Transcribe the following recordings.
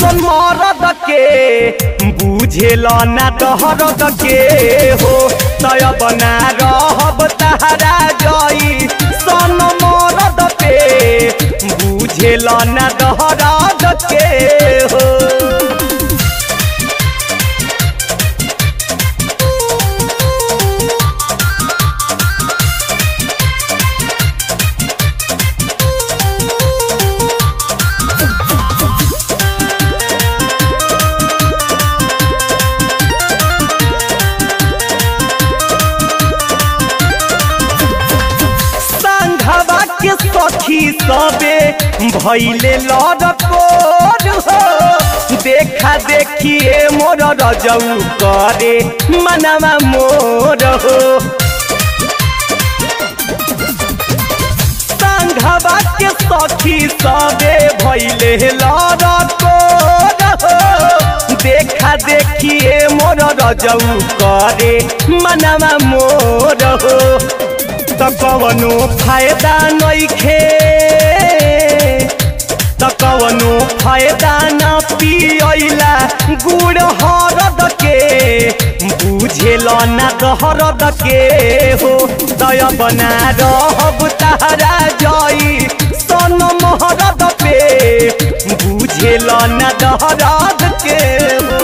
ऐसन मरद के बुझेल ना दहरद के हो तय बना रहब तहरा जई सन मरद के बुझेल ना दहरद के हो संघवा के सखी सबे भैले लड़कोर हो देखा देखिए मोर रजऊ करे मनवा मोर हो संघवा के सखी सबे भैले लड़कोर हो देखा देखिए मोर रजऊ करे मनवा मोर हो त कवनो फायदा नइखे त कवनो फायदा न पियला गुड़ हरद के बुझेल ना दहरद के हो दय बना रहब तारा जई सन महरद पे बुझेल ना दहरद के हो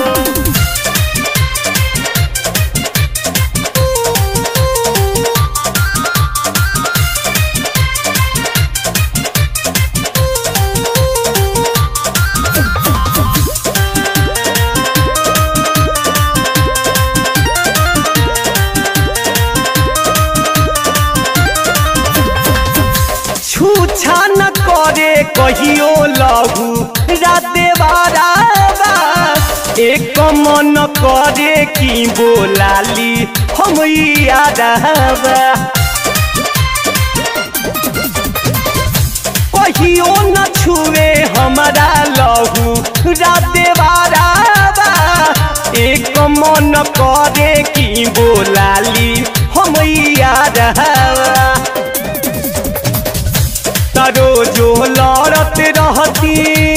छूछा न करे कहियो लहू राते बाराबा एक मन करे की बोलाली हम यादवा कहियो न छुए हमारा लहू राते बाराबा एक मन करे की बोलाली हम यादवा तारो जो लड़त रहती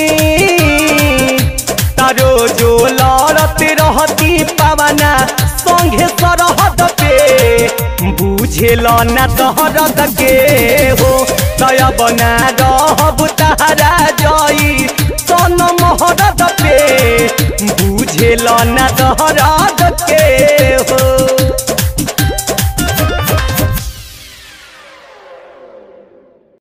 तारो जो लड़त रहती पवना संगे सरहद पे बुझेल ना दहरद के हो तय बना रहब तारा जई सन महरद पे बुझेल ना दहरद के